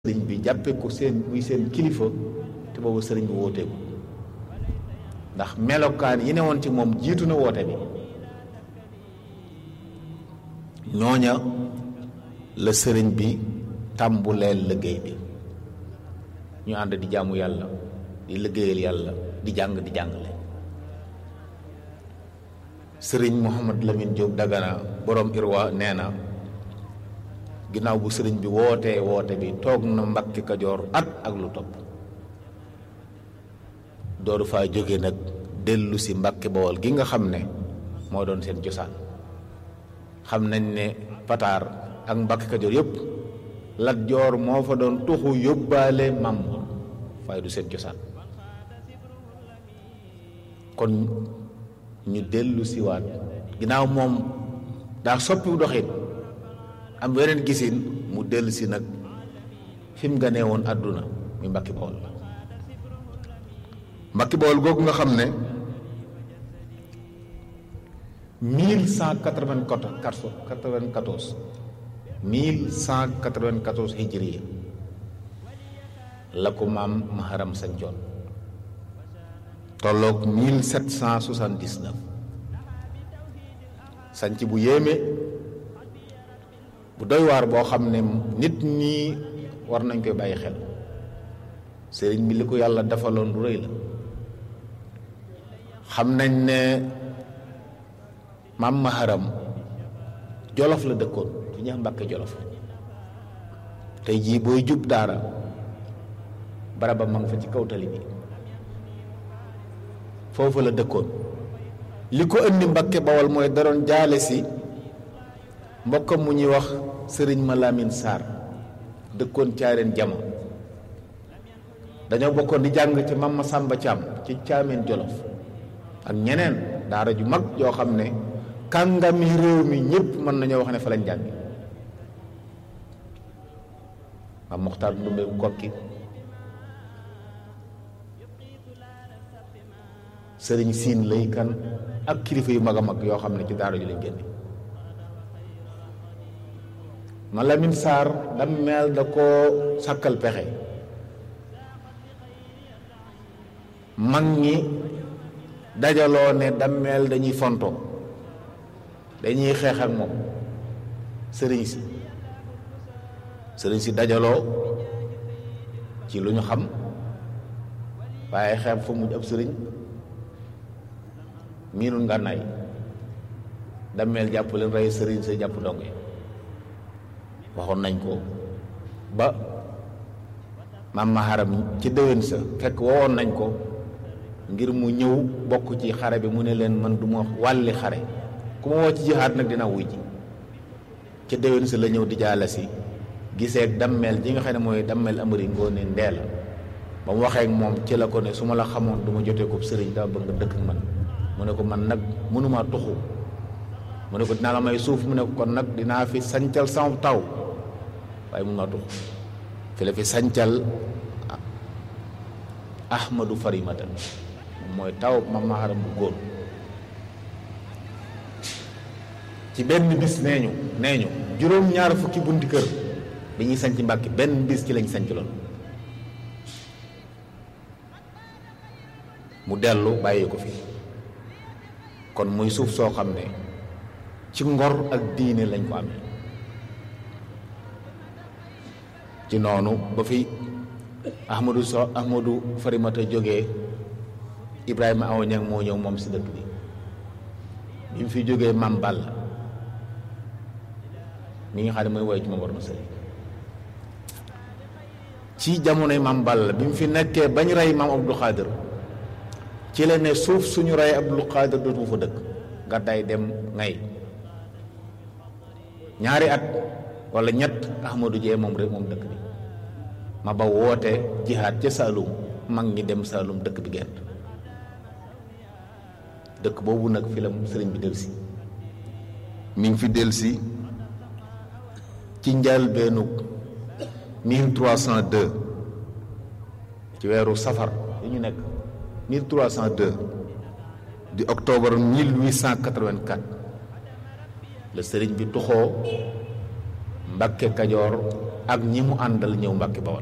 sëriñ bi jàppe ko seen muy seen kilifa te boobu sëriñ bi wooteeku ndax melokaan yi ne woon ci moom jiitu na woote bi ñooña la sëriñ bi tàmbuleel liggéey bi ñu ànd di jaamu yàlla di liggéeyal yàlla di jàng di jàngale sëriñ Mouhamad Lamine Diop Dagana borom Irwa nee na ginnaaw bu sëriñ bi wootee woote bi toog na Mbàkke Kajoor at ak lu topp dooru faa jóge nag dellu si Mbàkke Bawol gi nga xam ne moo doon seen cosaan xam nañ ne pataar ak Mbàkke Kajoor yëpp Lat Joor moo fa doon tuxu yóbbaale Mamor waaye du seen cosaan kon ñu dellu siwaat ginnaaw moom daa soppiwu doxin am weneen gisin mu dellu si nag fi mu ganee woon àdduna muy Mbàkke Bawol la Mbàkke Bawol googu nga xam ne mille cent quatre-vingt-quatorze mille cent quatre-vingt-quatorze hijriya la ko maam Maharam sañcoon tolloog mille sept cent soixante-dix-neuf sanc bu yéeme bu doy waar boo xam ne nit ñi war nañ koy bàyyi xel sëriñ bi li ko yàlla defaloon lu rëy la xam nañ ne maam Maharam jolof la dëkkoon su ñeex Mbàkke jolof tey jii booy jub daara baraba ma nga fa ci kaw tali bi foofu la dëkkoon li ko indi Mbàkke Bawol mooy daroon jaale si mbokkam mu ñuy wax sëriñ ma Lamin Sarr dëkkoon caareen jama dañoo bokkoon di jàng ci Mama Sàmba Caam ci caameen jolof ak ñeneen daara ju mag yoo xam ne kàngami réew mi ñëpp mën nañoo wax ne fa lañ jàngi maam Moxtaar Ndumbe kokki sëriñ siin lay kan ak kilifa yu mag a mag yoo xam ne ci daara ju lañ génne ma Lamin Sarr dammeel da koo sàkkal pexe mag ñi dajaloo ne dammeel dañuy fonto dañuy xeex ak moom sëriñ si sëriñ si dajaloo ci lu ñu xam waaye xeeb fa mujj ab sëriñ miinul ngànnaay dammeel jàpp leen rey sëriñ sa jàpp ndongo yi waxoon nañ ko ba maam Maharam ci déwén sa fekk wowoon nañ ko ngir mu ñëw bokk ci xare bi mu ne leen man du ma wàlli xare ku ma woo ci jihaat nag dina wuy ji ca déwén sa la ñëw di jaala si gisee ak dammeel ji nga xam ne mooy dammeel amari ngoone ndee la ba mu waxee ak moom ci la ko ne su ma la xamoon du ma jotee ko sëriñ dama bëgg nga dëkk ak man mu ne ko man nag mënumaa tuxu mu ne ko dinaa la may suuf mu ne ko kon nag dinaa fi sancal sama taw waaye mënumaa tuxu fi la fi sancal ahmadu farimata mooy taw ma maharam bu góor ci benn bis nee ñu nee ñu juróom-ñaar fukki bunti kër bi ñuy sanc mbàkki benn bis ci lañ sanc lool mu dellu bàyyi ko fi kon muy suuf soo xam ne ci ngor ak diine lañ ko amee ci noonu ba fi ahmadu so ahmadu farimata jógee ibrahima aw ñang moo ñëw moom si dëkk bi bi mu fi jógee mam Balla mi nga xam ne mooy woy ci ma war ma sëriñ ci jamonoy mam Balla bi mu fi nekkee bañ rey maam Abdou Khadir ci la ne suuf suñu rey Abdou Khadir dootu fa dëkk gàddaay dem ngay ñaari at wala ñett ahmadu jee moom rek moom dëkk bi ma ba woote jihaad ca Saalum mag ñi dem Saalum dëkk bi gent dëkk boobu nag fi la sëriñ bi delsi mi ngi fi delsi ci njëlbéenu 1302 ci weeru safar yi ñu nekk 1302 di octobre 1884 la sëriñ bi tuxoo Mbàkke Kajoor ak ñi mu àndal ñëw Mbàkke Bawol